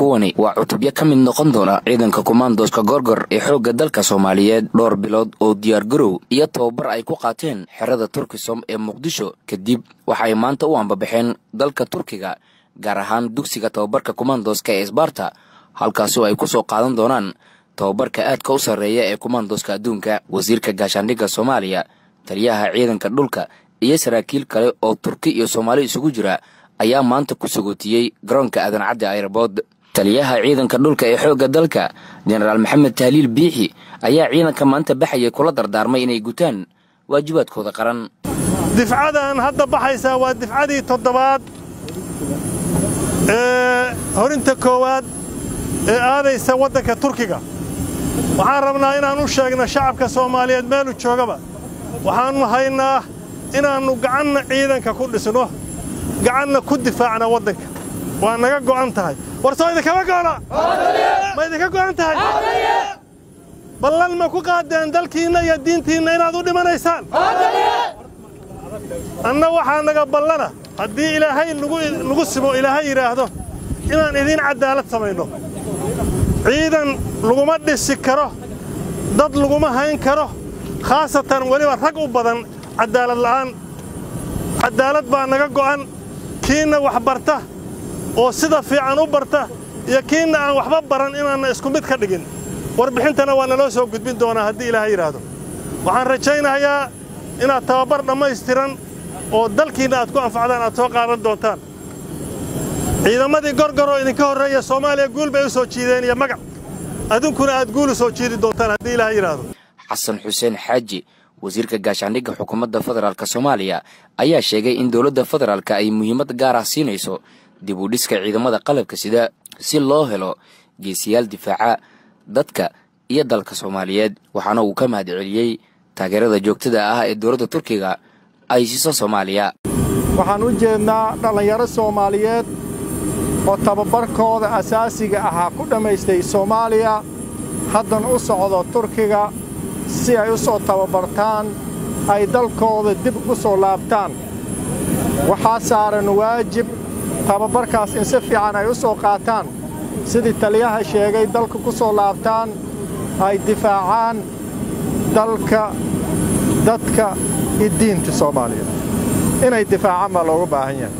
kuwani waa cutubyo ka mid noqon doona ciidanka kumaandooska gorgor ee xoogga dalka soomaaliyeed dhowr bilood oo diyaargarow iyo tababar ay ku qaateen xerada turkisom ee muqdisho kadib waxay maanta u ambabaxeen dalka turkiga gaar ahaan dugsiga tababarka kumaandooska ee isbaarta halkaasoo ay ku soo qaadan doonaan tababarka aadka u sarreeya ee kumaandooska adduunka wasiirka gaashaandhigga soomaaliya taliyaha ciidanka dhulka iyo saraakiil kale oo turki iyo soomaali isugu jira ayaa maanta ku sagootiyey garoonka aadan caddi ayrabood taliyaha ciidanka dhulka ee xoogga dalka jenaraal maxamed tahliil biixi ayaa ciidanka maanta baxayay kula dardaarmay inay gutaan waajibaadkooda qaran difcadan hadda baxaysaa waa difcadii toddobaad ee horinta koowaad ee aadaysa waddanka turkiga waxaan rabnaa inaan u sheegno shacabka soomaaliyeed meelu joogaba waxaannu haynaa inaannu gacanna ciidanka ku dhisno gacanna ku difaacna waddanka waa naga go'an tahay war soo idinkama go'na ma idinka go'an tahay ballan ma ku qaadeen dalkiinna iyo diintiinna inaad u dhimanaysaan anna waxaa naga ballana haddii ilaahay nagu simo ilaahay yidhaahdo inaan idiin caddaalad samayno ciidan laguma dhisi karo dad laguma hayn karo khaasatan weliba rag u badan caddaalad la'aan caddaalad baa naga go'an kiinna wax barta oo sida fiican u barta iyo kiinna aan waxba baran inaanna isku mid ka dhigin warbixintana waa naloo soo gudbin doonaa haddii ilaahay yidhaahdo waxaan rajaynayaa inaad tababar dhammaystiran oo dalkiinna aad ku anfacdaan aad soo qaadan doontaan ciidamadii gorgoroo idinka horreeya soomaaliya guul bay u soo jiideen iyo magac adunkuna aad guul u soo jiidi doontaan haddii ilaahay yidhaahdo xasan xuseen xaaji wasiirka gaashaandhigga xukuumadda federaalk soomaaliya ayaa sheegay in dowladda federaalk ay muhiimad gaar ah siinayso dib u dhiska ciidamada qalabka sida si loo helo geesiyaal difaaca dadka iyo dalka soomaaliyeed waxaana uu ka mahad celiyey taageerada joogtada ah ee dowladda turkiga ay siiso soomaaliya waxaan u jeednaa dhallinyaro soomaaliyeed oo tababarkooda asaasiga ahaa ku dhammaystay soomaaliya haddana u socdo turkiga si ay u soo tababartaan ay dalkooda dib ugu soo laabtaan waxaa saaran waajib tababarkaas in si fiican ay u soo qaataan sidii taliyaha sheegay dalka ku soo laabtaan ay difaacaan dalka dadka iyo diinta soomaaliyeed inay difaacaan baa looga baahan yahay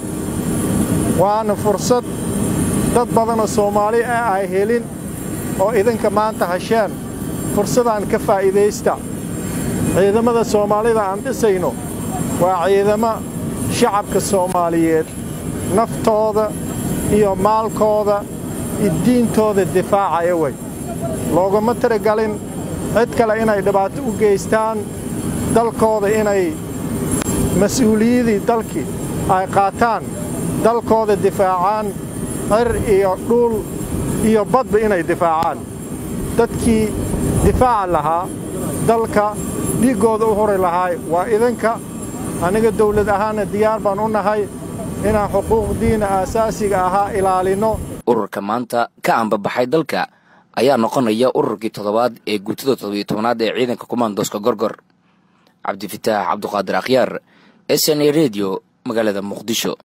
waana fursad dad badanoo soomaali ah ay helin oo idinka maanta hasheen fursadaan ka faa'iidaysta ciidamada soomaalida aan dhisayno waa ciidamo shacabka soomaaliyeed naftooda iyo maalkooda iyo diintooda difaacaya wey loogama tiragalin cid kale inay dhibaato u geystaan dalkooda inay mas-uuliyadii dalkii ay qaataan dalkooda difaacaan cir iyo dhuul iyo badba inay difaacaan dadkii difaaca lahaa dalka dhiiggooda u hori lahaay waa idinka aniga dawlad ahaanna diyaar baan u nahay inaan xuquuqdiina aasaasiga ahaa ilaalinno ururka maanta ka ambabaxay dalka ayaa noqonaya ururkii toddobaad ee guutada toddobiyo tobanaad ee ciidanka kumaandooska gorgor cabdifitaax cabduqaadir akhyaar s n a redio magaalada muqdisho